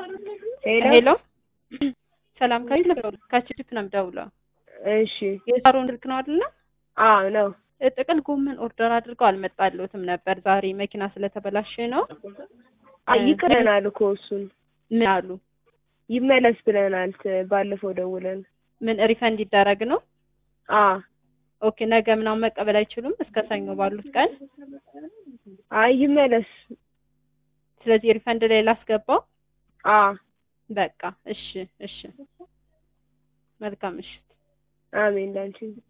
ሄሎ ሄሎ ሰላም ከችፕ ነው የምደውለው። እሺ የሳሮን ስልክ ነው አይደለ? አዎ ነው ጥቅል ጎመን ኦርደር አድርገው አልመጣልዎትም ነበር። ዛሬ መኪና ስለተበላሸ ነው። አይ ይቅረናል እኮ እሱን ምን አሉ? ይመለስ ብለናል ት- ባለፈው ደውለን ምን ሪፈንድ ይደረግ ነው? አ ኦኬ ነገ ምናምን መቀበል አይችሉም እስከ ሰኞ ባሉት ቀን። አይ ይመለስ ስለዚህ ሪፈንድ ላይ ላስገባው። አ በቃ እሺ፣ እሺ። መልካም ምሽት። አሜን ላንቺ